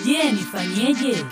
Je, nifanyeje?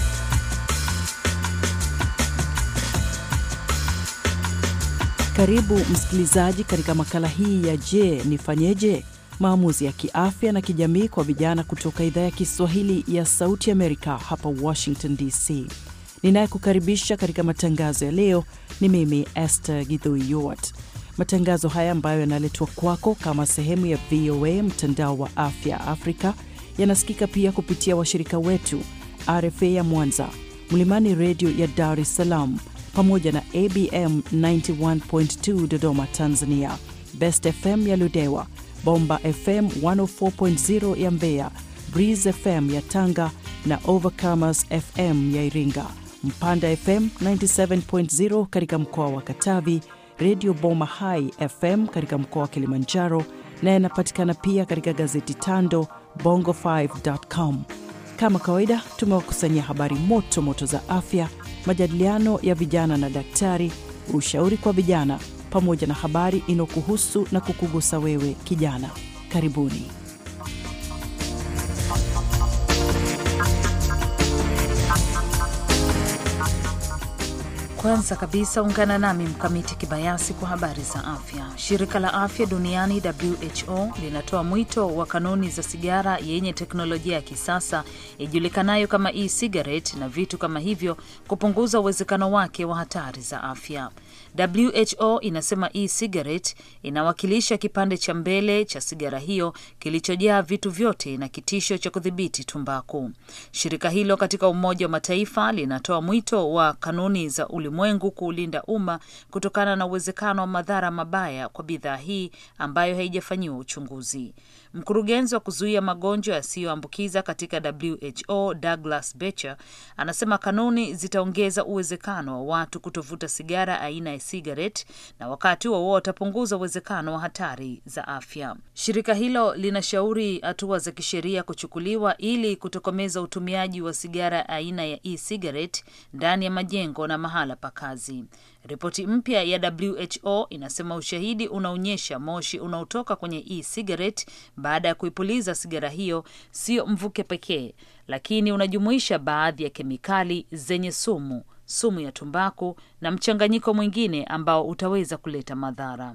Karibu msikilizaji katika makala hii ya Je, nifanyeje? Maamuzi ya kiafya na kijamii kwa vijana kutoka idhaa ya Kiswahili ya Sauti Amerika hapa Washington DC. Ninayekukaribisha katika matangazo ya leo ni mimi Esther Githui Yuart. Matangazo haya ambayo yanaletwa kwako kama sehemu ya VOA mtandao wa afya Afrika yanasikika pia kupitia washirika wetu RFA ya Mwanza, Mlimani Redio ya Dar es Salaam, pamoja na ABM 91.2 Dodoma Tanzania, Best FM ya Ludewa, Bomba FM 104.0 ya Mbeya, Breeze FM ya Tanga na Overcomers FM ya Iringa, Mpanda FM 97.0 katika mkoa wa Katavi, Redio Boma Hai FM katika mkoa wa Kilimanjaro na yanapatikana pia katika gazeti Tando Bongo5.com. Kama kawaida, tumewakusanyia habari moto moto za afya, majadiliano ya vijana na daktari, ushauri kwa vijana, pamoja na habari inayokuhusu na kukugusa wewe kijana. Karibuni. Kwanza kabisa ungana nami Mkamiti Kibayasi kwa habari za afya. Shirika la afya duniani WHO linatoa mwito wa kanuni za sigara yenye teknolojia ya kisasa ijulikanayo kama e-cigarette na vitu kama hivyo kupunguza uwezekano wake wa hatari za afya. WHO inasema e-cigarette inawakilisha kipande cha mbele cha sigara hiyo kilichojaa vitu vyote na kitisho cha kudhibiti tumbaku. Shirika hilo katika Umoja wa Mataifa linatoa mwito wa kanuni za ulimwengu kuulinda umma kutokana na uwezekano wa madhara mabaya kwa bidhaa hii ambayo haijafanyiwa uchunguzi. Mkurugenzi wa kuzuia magonjwa yasiyoambukiza katika WHO Douglas Becher anasema kanuni zitaongeza uwezekano wa watu kutovuta sigara aina ya cigarette na wakati huo watapunguza uwezekano wa hatari za afya. Shirika hilo linashauri hatua za kisheria kuchukuliwa ili kutokomeza utumiaji wa sigara aina ya e-cigarette ndani ya majengo na mahala pa kazi. Ripoti mpya ya WHO inasema ushahidi unaonyesha moshi unaotoka kwenye e-cigarette baada ya kuipuliza sigara hiyo sio mvuke pekee, lakini unajumuisha baadhi ya kemikali zenye sumu, sumu ya tumbaku na mchanganyiko mwingine ambao utaweza kuleta madhara.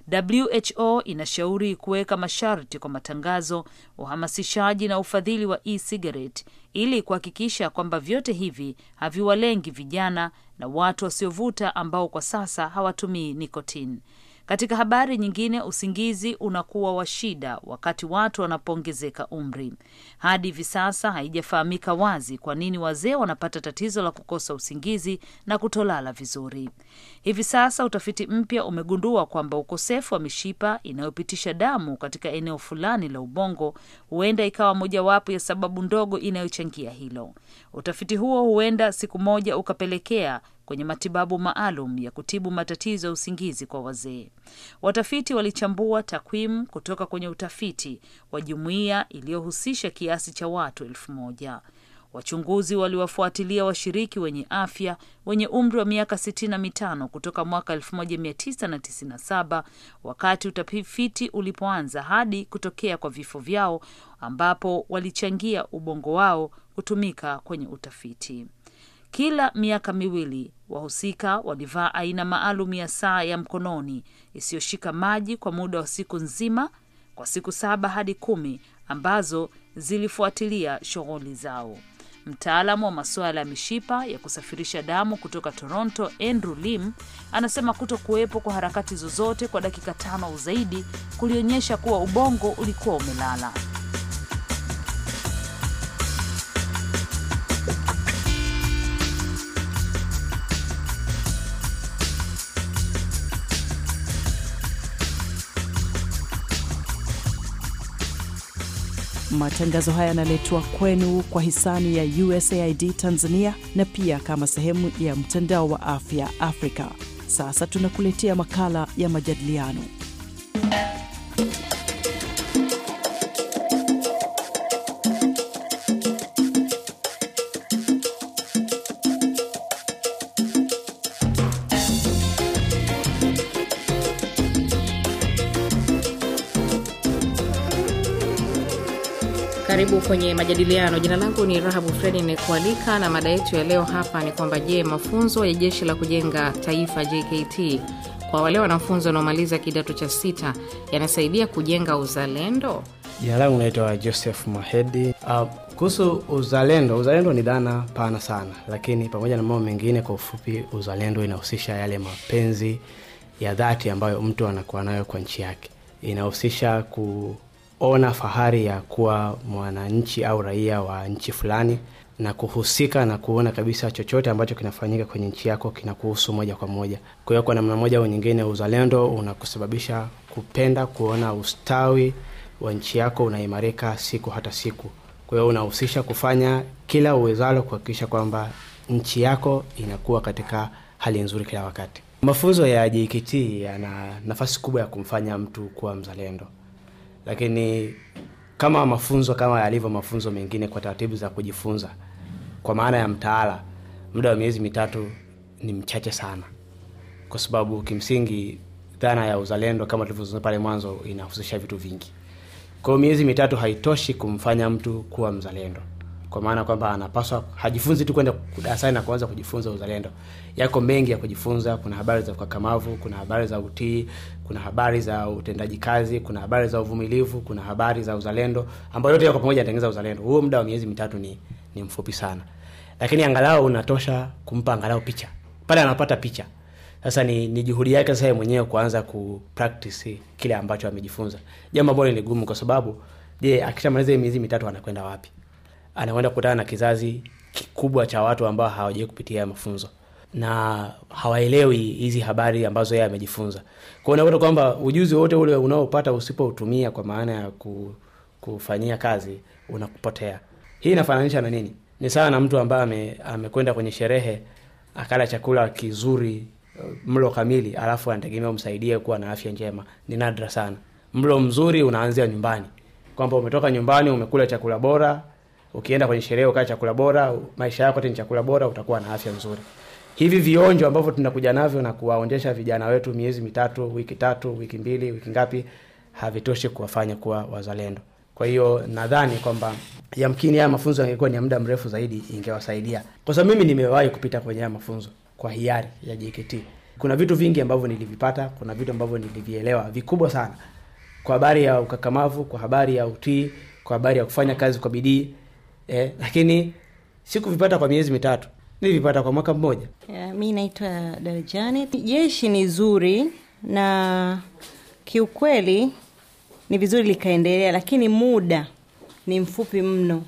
WHO inashauri kuweka masharti kwa matangazo, uhamasishaji na ufadhili wa e-cigarette ili kuhakikisha kwamba vyote hivi haviwalengi vijana na watu wasiovuta ambao kwa sasa hawatumii nikotini. Katika habari nyingine, usingizi unakuwa wa shida wakati watu wanapoongezeka umri. Hadi hivi sasa haijafahamika wazi kwa nini wazee wanapata tatizo la kukosa usingizi na kutolala vizuri. Hivi sasa utafiti mpya umegundua kwamba ukosefu wa mishipa inayopitisha damu katika eneo fulani la ubongo huenda ikawa mojawapo ya sababu ndogo inayochangia hilo. Utafiti huo huenda siku moja ukapelekea kwenye matibabu maalum ya kutibu matatizo ya usingizi kwa wazee. Watafiti walichambua takwimu kutoka kwenye utafiti wa jumuiya iliyohusisha kiasi cha watu elfu moja. Wachunguzi waliwafuatilia washiriki wenye afya wenye umri wa miaka sitini na mitano kutoka mwaka 1997 wakati utafiti ulipoanza hadi kutokea kwa vifo vyao, ambapo walichangia ubongo wao kutumika kwenye utafiti. Kila miaka miwili wahusika walivaa aina maalum ya saa ya mkononi isiyoshika maji kwa muda wa siku nzima kwa siku saba hadi kumi ambazo zilifuatilia shughuli zao. Mtaalamu wa masuala ya mishipa ya kusafirisha damu kutoka Toronto, Andrew Lim, anasema kuto kuwepo kwa harakati zozote kwa dakika tano au zaidi kulionyesha kuwa ubongo ulikuwa umelala. Matangazo haya yanaletwa kwenu kwa hisani ya USAID Tanzania na pia kama sehemu ya mtandao wa afya Afrika. Sasa tunakuletea makala ya majadiliano. Karibu kwenye majadiliano. Jina langu ni Rahabu Fredi nikualika, na mada yetu ya leo hapa ni kwamba je, mafunzo ya jeshi la kujenga taifa JKT kwa wale wanafunzi wanaomaliza kidato cha sita yanasaidia kujenga uzalendo? Jina langu naitwa Joseph Mahedi. Uh, kuhusu uzalendo, uzalendo ni dhana pana sana, lakini pamoja na mambo mengine, kwa ufupi, uzalendo inahusisha yale mapenzi ya dhati ambayo mtu anakuwa nayo kwa nchi yake. Inahusisha kuona fahari ya kuwa mwananchi au raia wa nchi fulani na kuhusika na kuona kabisa chochote ambacho kinafanyika kwenye nchi yako kinakuhusu moja kwa moja. Kwa hiyo kwa namna moja au nyingine, uzalendo unakusababisha kupenda kuona ustawi wa nchi yako unaimarika siku hata siku. Kwa hiyo unahusisha kufanya kila uwezalo kuhakikisha kwamba nchi yako inakuwa katika hali nzuri kila wakati. Mafunzo ya JKT yana nafasi kubwa ya kumfanya mtu kuwa mzalendo, lakini kama mafunzo kama yalivyo mafunzo mengine kwa taratibu za kujifunza, kwa maana ya mtaala, muda wa miezi mitatu ni mchache sana, kwa sababu kimsingi dhana ya uzalendo kama tulivyozungumza pale mwanzo inahusisha vitu vingi. Kwa hiyo miezi mitatu haitoshi kumfanya mtu kuwa mzalendo, kwa maana kwamba anapaswa hajifunzi tu kwenda darasani na kuanza kujifunza uzalendo. Yako mengi ya kujifunza. Kuna habari za ukakamavu, kuna habari za utii, kuna habari za utendaji kazi, kuna habari za uvumilivu, kuna habari za uzalendo, ambayo yote yako pamoja yanatengeneza uzalendo. Huo muda wa miezi mitatu ni ni mfupi sana, lakini angalau unatosha kumpa angalau picha pale anapata picha sasa ni, ni juhudi yake sasa mwenyewe kuanza ku practice kile ambacho amejifunza, jambo ambalo ni gumu, kwa sababu je, akishamaliza miezi mitatu anakwenda wapi? Anakwenda kukutana na kizazi kikubwa cha watu ambao hawajai kupitia mafunzo na hawaelewi hizi habari ambazo yeye amejifunza. Kwa hiyo unakuta kwamba ujuzi wote ule unaopata usipoutumia kwa maana ya ku, kufanyia kazi unakupotea. Hii inafananisha na nini? Ni sawa na mtu ambaye ame, amekwenda kwenye sherehe akala chakula kizuri mlo kamili, alafu anategemea umsaidie kuwa na afya njema. Ni nadra sana. Mlo mzuri unaanzia nyumbani, kwamba umetoka nyumbani umekula chakula bora, ukienda kwenye sherehe ukaa chakula bora, maisha yako ni chakula bora, utakuwa na afya nzuri. Hivi vionjo ambavyo tunakuja navyo na kuwaonjesha vijana wetu miezi mitatu, wiki tatu, wiki mbili, wiki ngapi, havitoshi kuwafanya kuwa wazalendo. Kwa hiyo nadhani kwamba yamkini haya mafunzo yangekuwa ni ya muda mrefu zaidi, ingewasaidia, kwa sababu mimi nimewahi kupita kwenye haya mafunzo kwa hiari ya JKT. Kuna vitu vingi ambavyo nilivipata, kuna vitu ambavyo nilivielewa vikubwa sana, kwa habari ya ukakamavu, kwa habari ya utii, kwa habari ya kufanya kazi kwa bidii eh, lakini sikuvipata kwa miezi mitatu, nilivipata kwa mwaka mmoja. Yeah, mi naitwa Darjani. Jeshi ni zuri na kiukweli ni vizuri likaendelea, lakini muda ni mfupi mno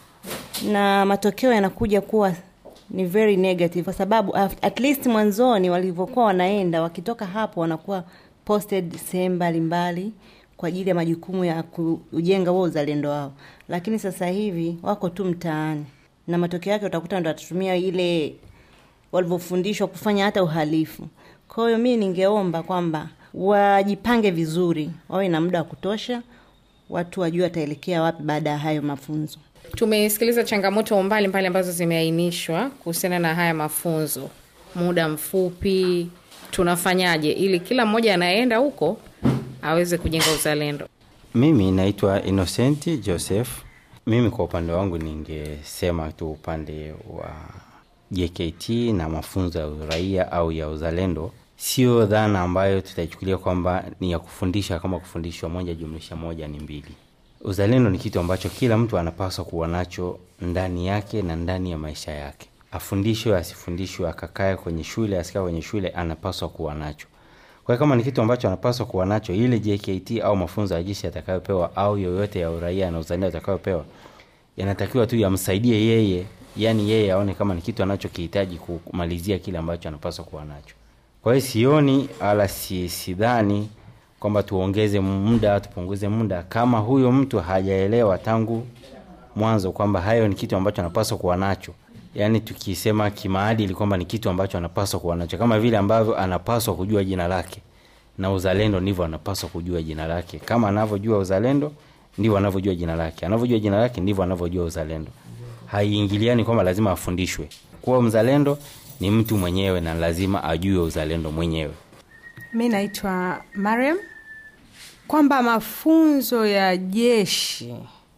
na matokeo yanakuja kuwa ni very negative kwa sababu at least mwanzoni walivyokuwa wanaenda wakitoka hapo wanakuwa posted sehemu mbalimbali kwa ajili ya majukumu ya kujenga huo uzalendo wao, lakini sasa hivi wako tu mtaani na matokeo yake utakuta ndo watatumia ile walivyofundishwa kufanya hata uhalifu. Kwa hiyo mi ningeomba kwamba wajipange vizuri, wawe na muda wa kutosha, watu wajue wataelekea wapi baada ya hayo mafunzo. Tumesikiliza changamoto mbalimbali mbali ambazo zimeainishwa kuhusiana na haya mafunzo, muda mfupi. Tunafanyaje ili kila mmoja anayeenda huko aweze kujenga uzalendo? Mimi naitwa Innocent Joseph. Mimi kwa upande wangu ningesema tu upande wa JKT na mafunzo ya uraia au ya uzalendo, sio dhana ambayo tutaichukulia kwamba ni ya kufundisha kama kufundishwa moja jumlisha moja ni mbili. Uzalendo ni kitu ambacho kila mtu anapaswa kuwa nacho ndani yake na ndani ya maisha yake, afundishwe asifundishwe, akakae kwenye shule asikae kwenye shule, anapaswa kuwa nacho. Kwa hiyo kama ni kitu ambacho anapaswa kuwa nacho, ile JKT au mafunzo ya jeshi atakayopewa au yoyote ya uraia na uzalendo atakayopewa, yanatakiwa tu yamsaidie yeye, yani yeye aone kama ni kitu anachokihitaji kumalizia kile ambacho anapaswa kuwa nacho. Kwa hiyo sioni ala si sidhani kwamba tuongeze muda tupunguze muda kama huyo mtu hajaelewa tangu mwanzo kwamba hayo ni kitu ambacho anapaswa kuwa nacho yaani tukisema kimaadili kwamba ni kitu ambacho anapaswa kuwa nacho kama vile ambavyo anapaswa kujua jina lake na uzalendo ndivyo anapaswa kujua jina lake kama anavyojua uzalendo ndivyo anavyojua jina lake anavyojua jina lake ndivyo anavyojua uzalendo haiingiliani kwamba lazima afundishwe kuwa mzalendo ni mtu mwenyewe na lazima ajue uzalendo mwenyewe mi naitwa mariam kwamba mafunzo ya jeshi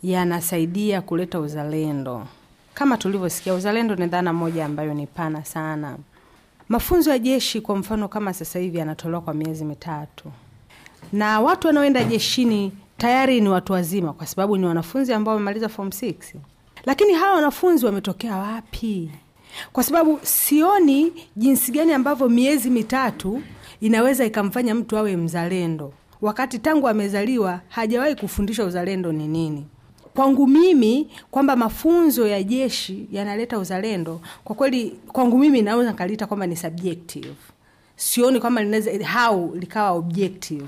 yanasaidia kuleta uzalendo. Kama tulivyosikia, uzalendo ni dhana moja ambayo ni pana sana. Mafunzo ya jeshi kwa mfano, kama sasa hivi yanatolewa kwa miezi mitatu, na watu wanaoenda jeshini tayari ni watu wazima, kwa sababu ni wanafunzi ambao wamemaliza form 6. Lakini hawa wanafunzi wametokea wapi? Kwa sababu sioni jinsi gani ambavyo miezi mitatu inaweza ikamfanya mtu awe mzalendo, wakati tangu amezaliwa hajawahi kufundishwa uzalendo ni nini. Kwangu mimi kwamba mafunzo ya jeshi yanaleta uzalendo, kwa kweli kwangu mimi naweza nikaliita kwamba ni subjective. Sioni kwamba linaweza how likawa objective.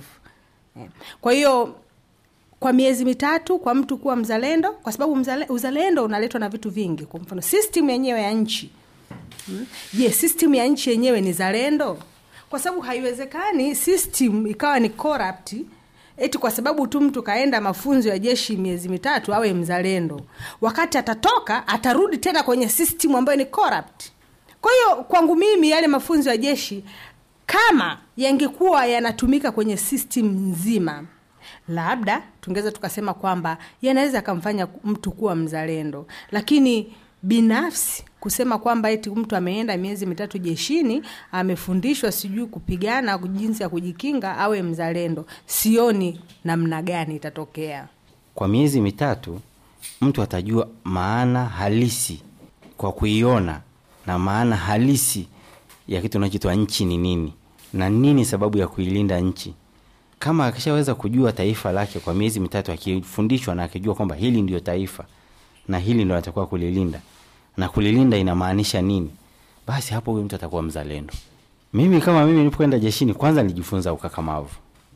Kwa hiyo kwa miezi mitatu kwa mtu kuwa mzalendo, kwa sababu mzale, uzalendo unaletwa na vitu vingi. Kwa mfano system yenyewe ya nchi hmm? Je, system ya nchi yenyewe ni zalendo? Kwa sababu haiwezekani system ikawa ni corrupt eti kwa sababu tu mtu kaenda mafunzo ya jeshi miezi mitatu awe mzalendo, wakati atatoka atarudi tena kwenye system ambayo ni corrupt. Kwa hiyo kwangu mimi yale mafunzo ya jeshi kama yangekuwa yanatumika kwenye system nzima labda tungeweza tukasema kwamba yanaweza akamfanya mtu kuwa mzalendo, lakini binafsi kusema kwamba eti mtu ameenda miezi mitatu jeshini amefundishwa sijui kupigana, jinsi ya kujikinga, awe mzalendo, sioni namna gani itatokea. Kwa miezi mitatu mtu atajua maana halisi kwa kuiona na maana halisi ya kitu unachoitwa nchi ni nini na nini sababu ya kuilinda nchi kama akishaweza kujua taifa lake kwa miezi mitatu, akifundishwa na akijua kwamba hili ndio taifa na hili ndio atakuwa kulilinda na kulilinda inamaanisha nini, basi hapo huyu mtu atakuwa mzalendo. Mimi kama mimi nilipokwenda jeshini, kwanza nilijifunza ukakamavu,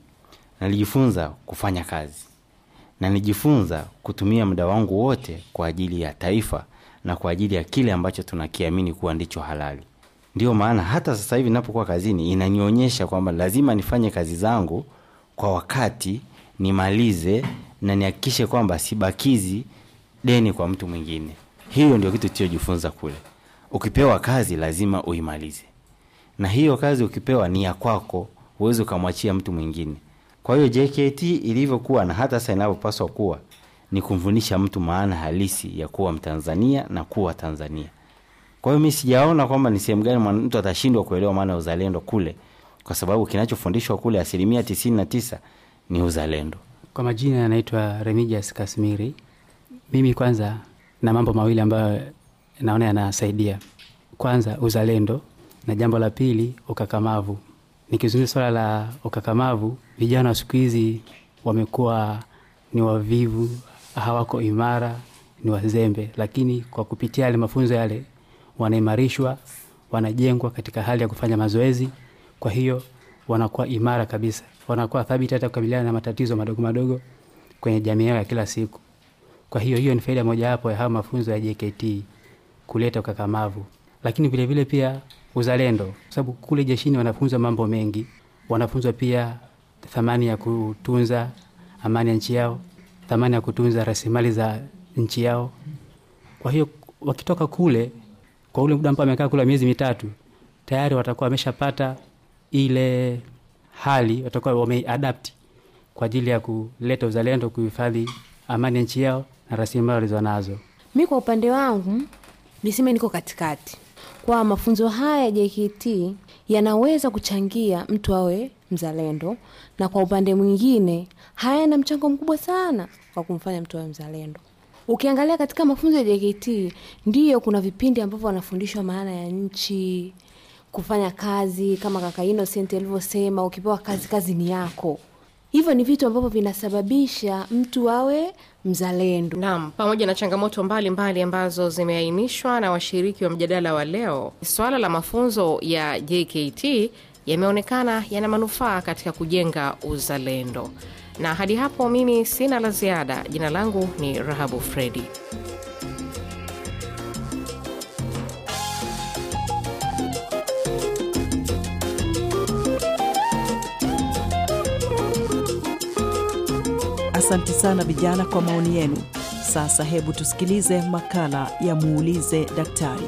nalijifunza kufanya kazi, na nilijifunza kutumia muda wangu wote kwa ajili ya taifa na kwa ajili ya kile ambacho tunakiamini kuwa ndicho halali. Ndio maana hata sasa hivi ninapokuwa kazini inanionyesha kwamba lazima nifanye kazi zangu kwa wakati nimalize na nihakikishe kwamba sibakizi deni kwa mtu mwingine. Hiyo ndio kitu tulichojifunza kule. Ukipewa kazi lazima uimalize, na hiyo kazi ukipewa ni ya kwako, huwezi ukamwachia mtu mwingine. Kwa hiyo JKT ilivyokuwa na hata sasa inavyopaswa kuwa ni kumfundisha mtu maana halisi ya kuwa Mtanzania na kuwa Tanzania. Kwa hiyo mi sijaona kwamba ni sehemu gani mtu atashindwa kuelewa maana ya uzalendo kule kwa sababu kinachofundishwa kule asilimia tisini na tisa ni uzalendo. Kwa majina yanaitwa Remigius Kasmiri. Mimi kwanza na mambo mawili ambayo naona yanasaidia, kwanza uzalendo, na jambo la pili ukakamavu. Nikizungumza swala la ukakamavu, vijana wa siku hizi wamekuwa ni wavivu, hawako imara, ni wazembe, lakini kwa kupitia yale mafunzo yale wanaimarishwa, wanajengwa katika hali ya kufanya mazoezi kwa hiyo wanakuwa imara kabisa, wanakuwa thabiti hata kukabiliana na matatizo madogo madogo kwenye jamii yao ya kila siku. Kwa hiyo hiyo ni faida mojawapo ya haya mafunzo ya JKT kuleta ukakamavu, lakini vilevile vile pia uzalendo, kwa sababu kule jeshini wanafunzwa mambo mengi. Wanafunzwa pia thamani ya kutunza amani ya nchi yao, thamani ya kutunza rasilimali za nchi yao. Kwa hiyo wakitoka kule, kwa ule muda ambao amekaa kule miezi mitatu, tayari watakuwa wameshapata ile hali watakuwa wameadapti kwa ajili ya kuleta uzalendo, kuhifadhi amani ya nchi yao na rasilimali walizo nazo. Mi kwa upande wangu niseme niko katikati, kwa mafunzo haya ya JKT yanaweza kuchangia mtu awe mzalendo, na kwa upande mwingine hayana mchango mkubwa sana wa kumfanya mtu awe mzalendo. Ukiangalia katika mafunzo ya JKT, ndiyo kuna vipindi ambavyo wanafundishwa maana ya nchi kufanya kazi kama kaka Innocent alivyosema, ukipewa kazi, kazi ni yako. Hivyo ni vitu ambavyo vinasababisha mtu awe mzalendo. Naam, pamoja na changamoto mbalimbali mbali ambazo zimeainishwa na washiriki wa mjadala wa leo, swala la mafunzo ya JKT yameonekana yana manufaa katika kujenga uzalendo. Na hadi hapo mimi sina la ziada. Jina langu ni Rahabu Fredi. Asante sana vijana kwa maoni yenu. Sasa hebu tusikilize makala ya muulize daktari.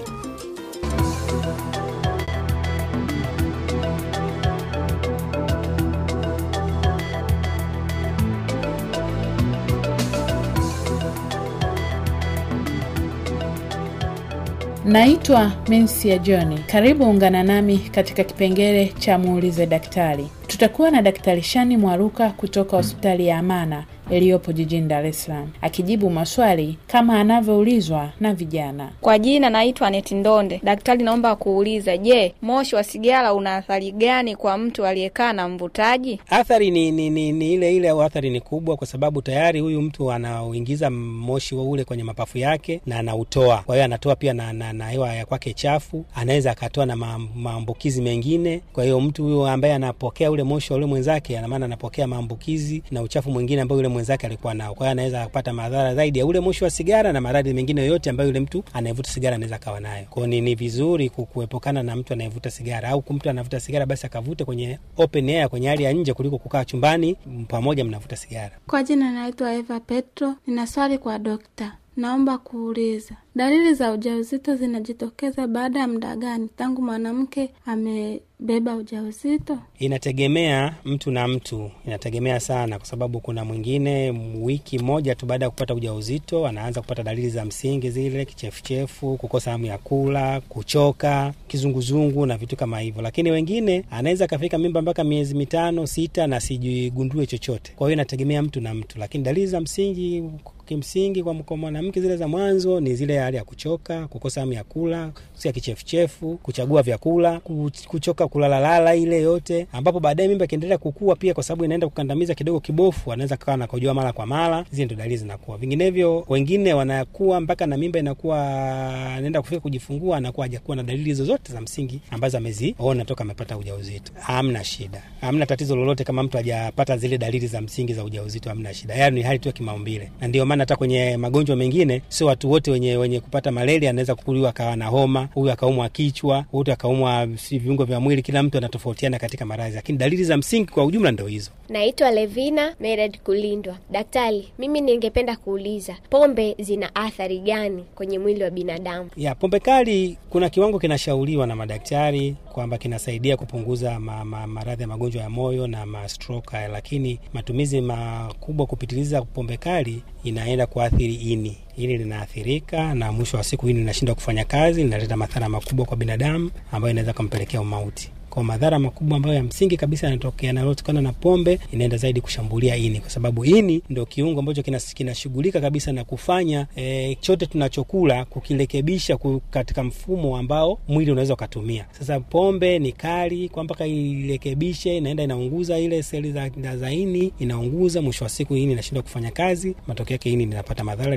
Naitwa Mensia John. Karibu ungana nami katika kipengele cha muulize daktari. Tutakuwa na Daktari Shani Mwaruka kutoka hospitali ya Amana iliyopo jijini Dar es Salaam akijibu maswali kama anavyoulizwa na vijana. Kwa jina naitwa Aneti Ndonde. Daktari, naomba kuuliza, je, moshi wa sigara una athari gani kwa mtu aliyekaa na mvutaji? Athari ni, ni, ni, ni ile ile au athari ni kubwa, kwa sababu tayari huyu mtu anauingiza moshi wa ule kwenye mapafu yake na anautoa. Kwa hiyo anatoa pia na, na, na hewa ya kwake chafu, anaweza akatoa na ma, maambukizi mengine. Kwa hiyo mtu huyo ambaye anapokea ule moshi wa ule mwenzake, ana maana anapokea maambukizi na uchafu mwingine ambao yule mwenzake alikuwa nao. Kwa hiyo anaweza kupata madhara zaidi ya ule moshi wa sigara na maradhi mengine yoyote ambayo yule mtu anayevuta sigara anaweza akawa nayo. Kwa hiyo ni, ni vizuri kuepukana na mtu anayevuta sigara, au mtu anavuta sigara basi akavute kwenye open air, kwenye hali ya nje kuliko kukaa chumbani pamoja mnavuta sigara. Kwa jina naitwa Eva Petro. Nina swali kwa dokta. Naomba kuuliza, dalili za ujauzito zinajitokeza baada ya muda gani tangu mwanamke amebeba ujauzito? Inategemea mtu na mtu, inategemea sana, kwa sababu kuna mwingine wiki moja tu baada ya kupata ujauzito anaanza kupata dalili za msingi zile, kichefuchefu, kukosa hamu ya kula, kuchoka, kizunguzungu na vitu kama hivyo, lakini wengine anaweza akafika mimba mpaka miezi mitano sita na sijigundue chochote. Kwa hiyo inategemea mtu na mtu, lakini dalili za msingi kimsingi kwa mwanamke zile za mwanzo ni zile hali ya kuchoka, kukosa hamu ya kula, kusikia kichefuchefu, kuchagua vyakula, kuchoka kulalalala, ile yote, ambapo baadaye mimba ikiendelea kukua pia, kwa sababu inaenda kukandamiza kidogo kibofu, anaweza kawa nakojoa mara kwa mara. Zile ndo dalili zinakuwa. Vinginevyo wengine wanakuwa mpaka na mimba inakuwa anaenda kufika kujifungua, anakuwa hajakuwa na dalili zozote za msingi ambazo ameziona toka amepata ujauzito. Hamna shida, hamna tatizo lolote kama mtu hajapata zile dalili za msingi za ujauzito, hamna shida. Yaani ni hali tu ya kimaumbile, na ndio maana hata kwenye magonjwa mengine sio watu wote wenye wenye kupata malaria anaweza kukuliwa akawa na homa, huyu akaumwa kichwa, huyu akaumwa si viungo vya mwili. Kila mtu anatofautiana katika maradhi, lakini dalili za msingi kwa ujumla ndo hizo. Naitwa Levina Mered Kulindwa. Daktari, mimi ningependa kuuliza pombe zina athari gani kwenye mwili wa binadamu? Ya pombe kali, kuna kiwango kinashauriwa na madaktari kwamba kinasaidia kupunguza ma, ma, maradhi ya magonjwa ya moyo na mastroke, lakini matumizi makubwa kupitiliza pombe kali inaenda kuathiri ini. Ini linaathirika na mwisho wa siku ini linashindwa kufanya kazi, linaleta madhara makubwa kwa binadamu ambayo inaweza kumpelekea umauti. Kwa madhara makubwa ambayo ya msingi kabisa yanatokea yanayotokana na pombe, inaenda zaidi kushambulia ini, kwa sababu ini ndio kiungo ambacho kinashughulika kina kabisa na kufanya e, chote tunachokula kukirekebisha katika mfumo ambao mwili unaweza ukatumia. Sasa pombe ni kali kwa mpaka irekebishe, inaenda inaunguza ile seli za, za ini, inaunguza. Mwisho wa siku ini inashindwa kufanya kazi, matokeo yake ini linapata madhara,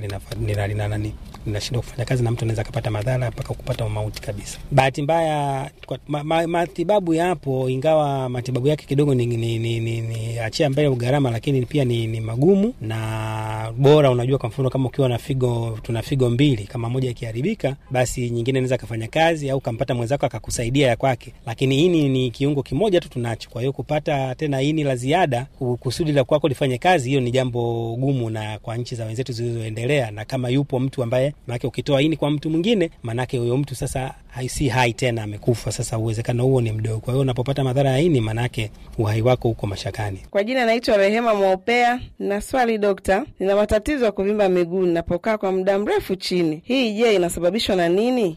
linashindwa kufanya kazi na mtu anaweza akapata madhara mpaka kupata umauti kabisa. Bahati mbaya ma, ma, matibabu yapo, ingawa matibabu yake kidogo ni, ni, ni, ni, ni achia mbele gharama, lakini pia ni, ni magumu na bora. Unajua, kwa mfano kama ukiwa na figo, tuna figo mbili, kama moja ikiharibika, basi nyingine inaweza kafanya kazi, au kampata mwenzako akakusaidia ya kwake, lakini ini ni kiungo kimoja tu tunacho. Kwa hiyo kupata tena ini la ziada kusudi la kwako lifanye kazi, hiyo ni jambo gumu, na kwa nchi za wenzetu zilizoendelea, na kama yupo mtu ambaye maanake ukitoa ini kwa mtu mwingine, maanake huyo mtu sasa si hai tena, amekufa. Sasa uwezekano huo ni mdogo. Kwa hiyo unapopata madhara ya ini, maanake uhai wako huko mashakani. Kwa jina naitwa Rehema Mwaopea. Nina swali dokta, nina matatizo ya kuvimba miguu ninapokaa kwa muda mrefu chini. Hii je, inasababishwa na nini?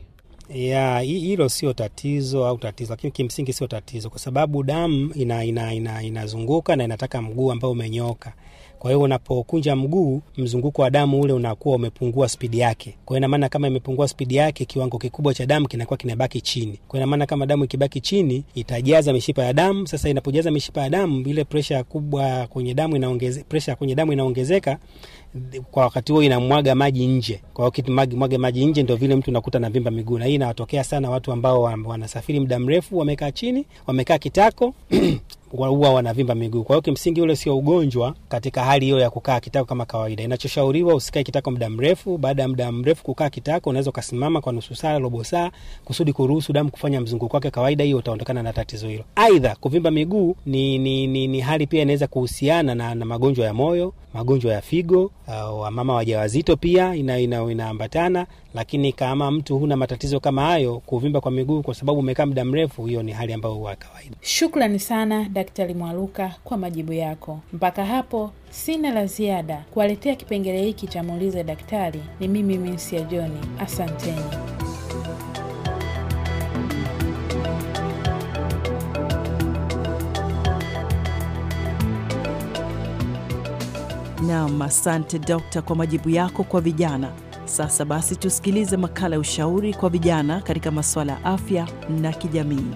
ya hilo sio tatizo au tatizo, lakini kimsingi sio tatizo, kwa sababu damu ina, ina, ina, inazunguka na inataka mguu ambao umenyoka. Kwa hiyo unapokunja mguu, mzunguko wa damu ule unakuwa umepungua spidi yake. Kwa hiyo ina maana kama imepungua spidi yake, kiwango kikubwa cha damu kinakuwa kinabaki chini. Kwa hiyo ina maana kama damu ikibaki chini, itajaza mishipa ya damu. Sasa inapojaza mishipa ya damu, ile presha kubwa kwenye damu inaongeze, presha kwenye damu inaongezeka kwa wakati huo inamwaga maji nje. Kwa hiyo kitumwaga maji nje, ndio vile mtu unakuta na vimba miguu, na hii inawatokea sana watu ambao wanasafiri muda mrefu, wamekaa chini, wamekaa kitako huwa wanavimba miguu. Kwa hiyo kimsingi ule sio ugonjwa katika hali hiyo ya kukaa kitako kama kawaida. Inachoshauriwa usikae kitako muda mrefu. Baada ya muda mrefu kukaa kitako, unaweza ukasimama kwa nusu saa, robo saa, kusudi kuruhusu damu kufanya mzunguko wake kawaida. Hiyo utaondokana na tatizo hilo. Aidha, kuvimba miguu ni, ni, ni, ni hali pia inaweza kuhusiana na, na magonjwa ya moyo, magonjwa ya figo, uh, wamama wajawazito pia inaambatana ina, ina lakini kama mtu huna matatizo kama hayo, kuvimba kwa miguu kwa sababu umekaa muda mrefu, hiyo ni hali ambayo huwa kawaida. Shukrani sana Daktari Mwaruka kwa majibu yako. Mpaka hapo sina la ziada. Kuwaletea kipengele hiki cha muulize daktari ni mimi Minsia Johni, asanteni. Naam, asante dokta kwa majibu yako kwa vijana. Sasa basi tusikilize makala ya ushauri kwa vijana katika masuala ya afya na kijamii.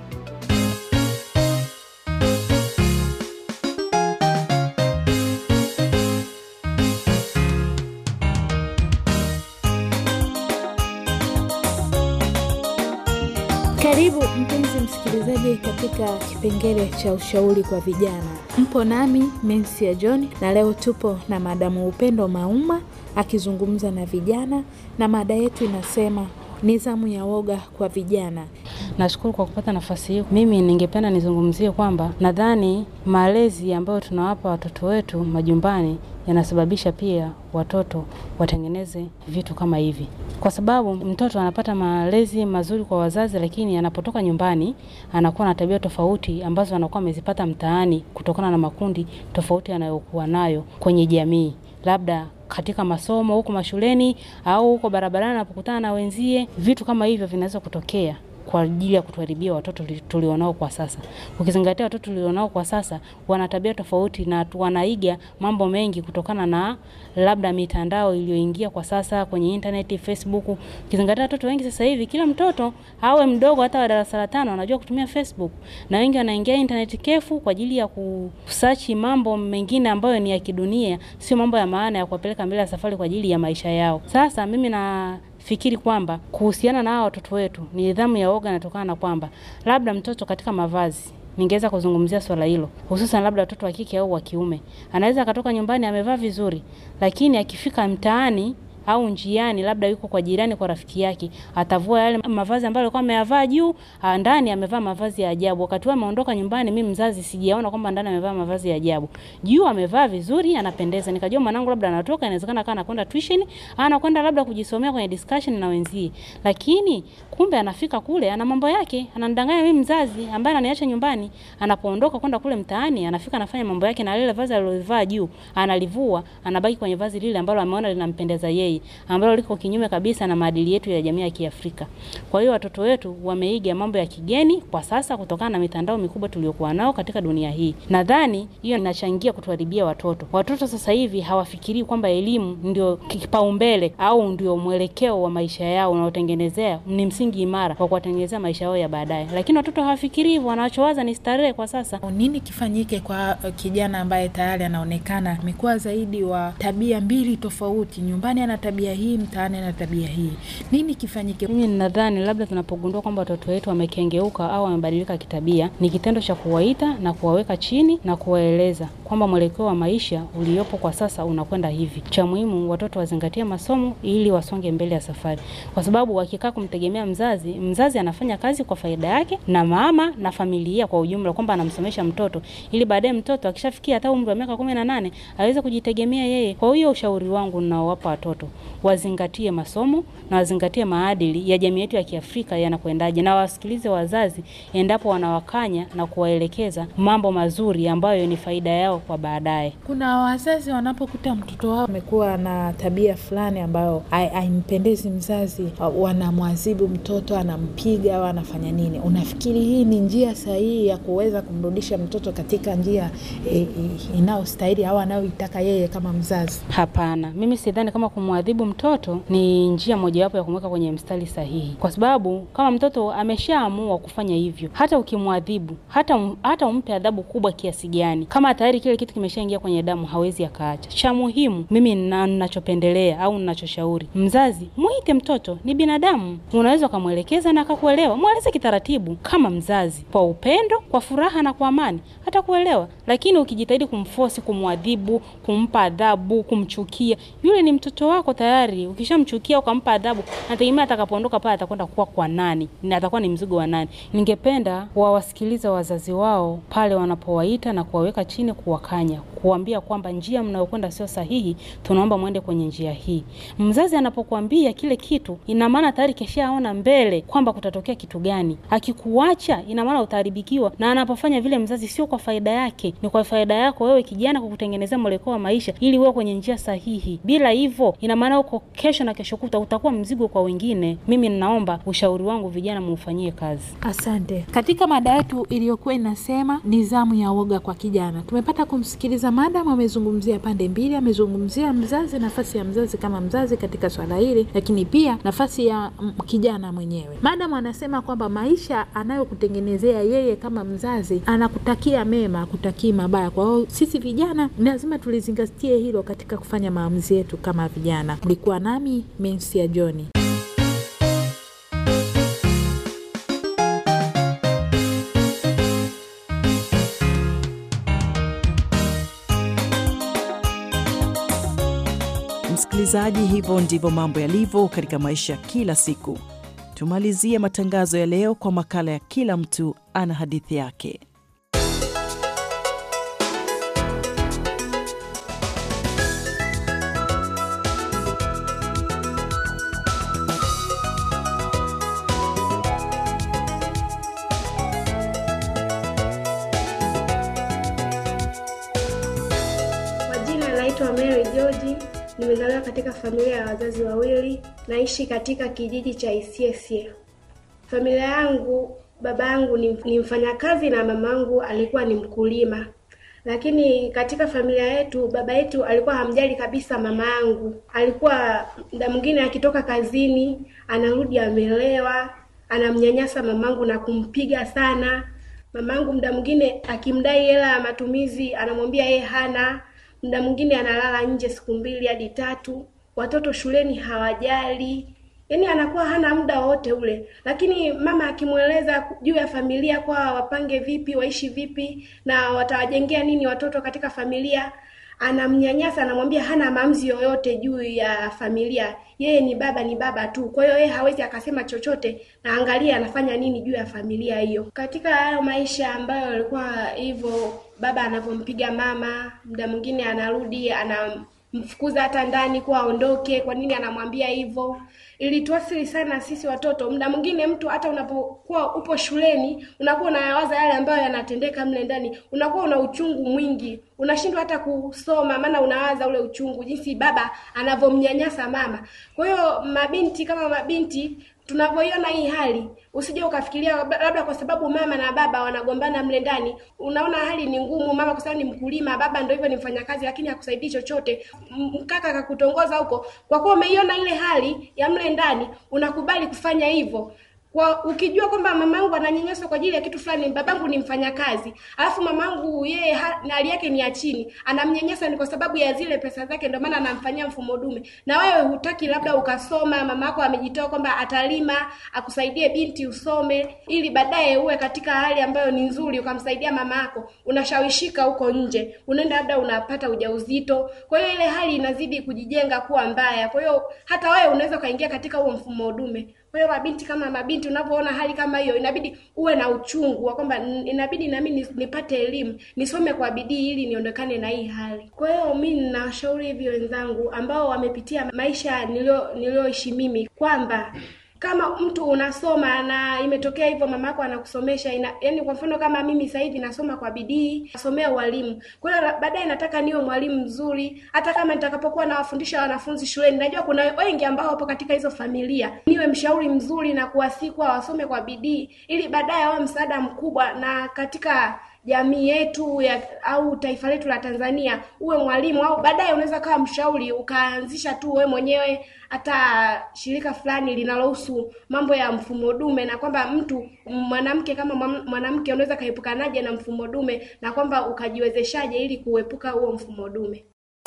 Karibu mpenzi msikilizaji katika kipengele cha ushauri kwa vijana. Mpo nami Mensia John na leo tupo na madamu Upendo Mauma akizungumza na vijana, na mada yetu inasema nidhamu ya woga kwa vijana. Nashukuru kwa kupata nafasi hii. Mimi ningependa nizungumzie kwamba nadhani malezi ambayo tunawapa watoto wetu majumbani yanasababisha pia watoto watengeneze vitu kama hivi, kwa sababu mtoto anapata malezi mazuri kwa wazazi, lakini anapotoka nyumbani anakuwa na tabia tofauti ambazo anakuwa amezipata mtaani kutokana na makundi tofauti anayokuwa nayo kwenye jamii, labda katika masomo huko mashuleni au huko barabarani anapokutana na wenzie. Vitu kama hivyo vinaweza kutokea kwa ajili ya kutuharibia watoto tulionao kwa sasa. Ukizingatia watoto tulionao kwa sasa wana tabia tofauti na wanaiga mambo mengi kutokana na labda mitandao iliyoingia kwa sasa kwenye internet, Facebook. Ukizingatia watoto wengi sasa hivi, kila mtoto awe mdogo, hata wa darasa la tano anajua kutumia Facebook, na wengi wanaingia internet kefu kwa ajili ya kusachi mambo mengine ambayo ni ya kidunia, sio mambo ya maana ya kuwapeleka mbele ya safari kwa ajili ya maisha yao. Sasa mimi na fikiri kwamba kuhusiana na hao watoto wetu ni nidhamu ya woga inatokana na kwamba labda mtoto katika mavazi ningeweza kuzungumzia swala hilo, hususan labda watoto wa kike au wa kiume. Anaweza akatoka nyumbani amevaa vizuri, lakini akifika mtaani au njiani, labda yuko kwa jirani, kwa rafiki yake, atavua yale mavazi ambayo alikuwa ameyavaa juu, ndani amevaa mavazi ya ajabu. Wakati huo ameondoka nyumbani, mimi mzazi sijaona kwamba ndani amevaa mavazi ya ajabu. Juu amevaa vizuri, anapendeza. Nikajua mwanangu labda anatoka, inawezekana kana anakwenda tuition, anakwenda labda kujisomea kwenye discussion na wenzie, lakini kumbe anafika kule ana mambo yake, ananidanganya mimi mzazi ambaye ananiacha nyumbani. Anapoondoka kwenda kule mtaani, anafika anafanya mambo yake, na lile vazi alilovaa juu analivua, anabaki kwenye vazi lile ambalo ameona linampendeza yeye ambalo liko kinyume kabisa na maadili yetu ya jamii ya Kiafrika. Kwa hiyo watoto wetu wameiga mambo ya kigeni kwa sasa kutokana na mitandao mikubwa tuliokuwa nao katika dunia hii. Nadhani hiyo inachangia kutuharibia watoto. Watoto sasa hivi hawafikirii kwamba elimu ndio kipaumbele au ndio mwelekeo wa maisha yao unaotengenezea ni msingi imara wa kuwatengenezea maisha yao ya baadaye, lakini watoto hawafikirii hivyo. Wanachowaza ni starehe kwa sasa. Nini kifanyike kwa kijana ambaye tayari anaonekana amekuwa zaidi wa tabia mbili tofauti, nyumbani ana tabia hii, mtaani ana tabia hii, nini kifanyike? Mimi nadhani labda tunapogundua kwamba watoto wetu wamekengeuka au wamebadilika kitabia, ni kitendo cha kuwaita na kuwaweka chini na kuwaeleza kwamba mwelekeo wa maisha uliopo kwa sasa unakwenda hivi. Cha muhimu watoto wazingatie masomo ili wasonge mbele ya safari, kwa sababu wakikaa kumtegemea mzazi, mzazi anafanya kazi kwa faida yake na mama na familia kwa ujumla, kwamba anamsomesha mtoto ili baadaye mtoto akishafikia hata umri wa miaka kumi na nane aweze kujitegemea yeye. Kwa hiyo ushauri wangu ninaowapa watoto wazingatie masomo na wazingatie maadili ya jamii yetu ya Kiafrika yanakwendaje, na wasikilize wazazi endapo wanawakanya na kuwaelekeza mambo mazuri ambayo ni faida yao kwa baadaye. Kuna wazazi wanapokuta mtoto wao amekuwa na tabia fulani ambayo haimpendezi mzazi, wanamwadhibu mtoto, anampiga au anafanya nini. Unafikiri hii ni njia sahihi ya kuweza kumrudisha mtoto katika njia e, e, inayostahili au anayoitaka yeye kama mzazi? Hapana, mimi sidhani kama kumwadhibu mtoto ni njia mojawapo ya kumweka kwenye mstari sahihi, kwa sababu kama mtoto ameshaamua kufanya hivyo, hata ukimwadhibu, hata hata umpe adhabu kubwa kiasi gani, kama tayari kile kitu kimeshaingia kwenye damu, hawezi akaacha. Cha muhimu mimi ninachopendelea au ninachoshauri, mzazi mwite mtoto, ni binadamu, unaweza ukamwelekeza na akakuelewa. Mweleze kitaratibu kama mzazi, kwa upendo, kwa furaha na kwa amani, hata kuelewa. Lakini ukijitahidi kumfosi, kumwadhibu, kumpa adhabu, kumchukia, yule ni mtoto wako tayari. Ukishamchukia ukampa adhabu, nategemea atakapoondoka pale atakwenda kuwa kwa nani na atakuwa ni mzigo wa nani? Ningependa wawasikiliza wazazi wao pale wanapowaita na kuwaweka chini, kuwakanya, kuambia kwamba njia mnayokwenda sio sahihi, tunaomba mwende kwenye njia hii. Mzazi anapokuambia kile kitu, ina maana tayari keshaona mbele kwamba kutatokea kitu gani. Akikuacha, ina maana utaharibikiwa, na anapofanya vile mzazi sio kwa faida yake, ni kwa faida yako wewe kijana, kukutengenezea mwelekeo wa maisha ili uwe kwenye njia sahihi. Bila hivyo, ina maana huko kesho na kesho kuta utakuwa mzigo kwa wengine. Mimi ninaomba ushauri wangu, vijana muufanyie kazi. Asante. Katika mada yetu iliyokuwa inasema nidhamu ya woga kwa kijana, tumepata hata kumsikiliza madam. Amezungumzia pande mbili, amezungumzia mzazi, nafasi ya mzazi kama mzazi katika swala hili, lakini pia nafasi ya mm, kijana mwenyewe. Madam anasema kwamba maisha anayokutengenezea yeye kama mzazi, anakutakia mema, akutakii mabaya. Kwa hiyo sisi vijana lazima tulizingatie hilo katika kufanya maamuzi yetu kama vijana. Mlikuwa nami Mensia Johni. Msikilizaji, hivyo ndivyo mambo yalivyo katika maisha kila siku. Tumalizie matangazo ya leo kwa makala ya kila mtu ana hadithi yake. Kwa jina naitwa Mary George, nimezaliwa katika familia ya wazazi wawili, naishi katika kijiji cha Isiesie. Familia yangu, baba yangu ni, ni mfanyakazi na mama yangu alikuwa ni mkulima, lakini katika familia yetu baba yetu alikuwa hamjali kabisa mama yangu. Alikuwa muda mwingine akitoka kazini anarudi amelewa, anamnyanyasa mamangu na kumpiga sana. Mamangu muda mwingine akimdai hela ya matumizi anamwambia yeye hana. Muda mwingine analala nje siku mbili hadi tatu. Watoto shuleni hawajali, yaani anakuwa hana muda wote ule. Lakini mama akimweleza juu ya familia, kwa wapange vipi, waishi vipi na watawajengea nini watoto katika familia, anamnyanyasa, anamwambia hana maamuzi yoyote juu ya familia. Yeye ni baba, ni baba tu. Kwa hiyo yeye hawezi akasema chochote, na angalia anafanya nini juu ya familia hiyo. Katika hayo maisha ambayo alikuwa hivyo, baba anavyompiga mama, muda mwingine anarudi anamfukuza hata ndani kuwa aondoke. Kwa nini anamwambia hivyo? Ilituathiri sana sisi watoto. Muda mwingine mtu hata unapokuwa upo shuleni unakuwa unayawaza yale ambayo yanatendeka mle ndani, unakuwa una uchungu mwingi, unashindwa hata kusoma, maana unawaza ule uchungu, jinsi baba anavyomnyanyasa mama. Kwa hiyo mabinti kama mabinti tunavyoiona hii hali, usije ukafikiria labda kwa sababu mama na baba wanagombana mle ndani, unaona hali ni ngumu. Mama kwa sababu ni mkulima, baba ndio hivyo ni mfanyakazi, lakini hakusaidii chochote. Mkaka akakutongoza huko, kwa kuwa umeiona ile hali ya mle ndani, unakubali kufanya hivyo kwa ukijua kwamba mamangu ananyanyaswa kwa ajili ya kitu fulani, babangu ni mfanyakazi, alafu mamangu yeye hali yake ni ya chini, anamnyanyasa ni kwa sababu ya zile pesa zake, ndio maana anamfanyia mfumo dume. Na wewe hutaki labda ukasoma, mama yako amejitoa kwamba atalima akusaidie binti usome, ili baadaye uwe katika hali ambayo ni nzuri, ukamsaidia mama yako, unashawishika huko nje, unaenda labda unapata ujauzito. Kwa hiyo ile hali inazidi kujijenga kuwa mbaya, kwa hiyo hata wewe unaweza ukaingia katika huo mfumo dume. Kwa hiyo mabinti kama mabinti, unapoona hali kama hiyo, inabidi uwe na uchungu wa kwamba inabidi nami nipate elimu, nisome kwa bidii ili niondokane na hii hali. Kwa hiyo mi ninawashauri hivi wenzangu ambao wamepitia maisha nilio nilioishi mimi kwamba kama mtu unasoma na imetokea hivyo mama yako anakusomesha ina, yani kwa mfano kama mimi sasa hivi nasoma kwa bidii nasomea ualimu kwa hiyo baadaye nataka niwe mwalimu mzuri hata kama nitakapokuwa nawafundisha wanafunzi shuleni najua kuna wengi ambao wapo katika hizo familia niwe mshauri mzuri na kuwasikwa wasome kwa bidii ili baadaye wawe msaada mkubwa na katika jamii yetu ya au taifa letu la Tanzania uwe mwalimu au baadaye unaweza kawa mshauri ukaanzisha tu wewe mwenyewe hata shirika fulani linalohusu mambo ya mfumo dume, na kwamba mtu mwanamke kama mwanamke unaweza kaepukanaje na mfumo dume, na kwamba ukajiwezeshaje ili kuepuka huo mfumo dume.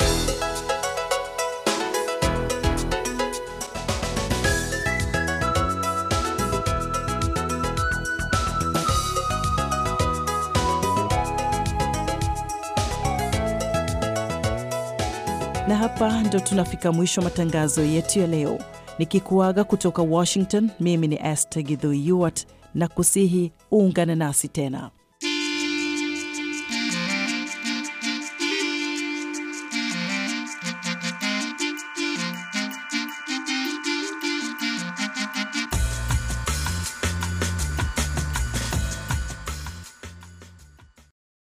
Na hapa ndo tunafika mwisho matangazo yetu ya leo, nikikuaga kutoka Washington. Mimi ni Esther Githui Yuart na kusihi uungane nasi tena.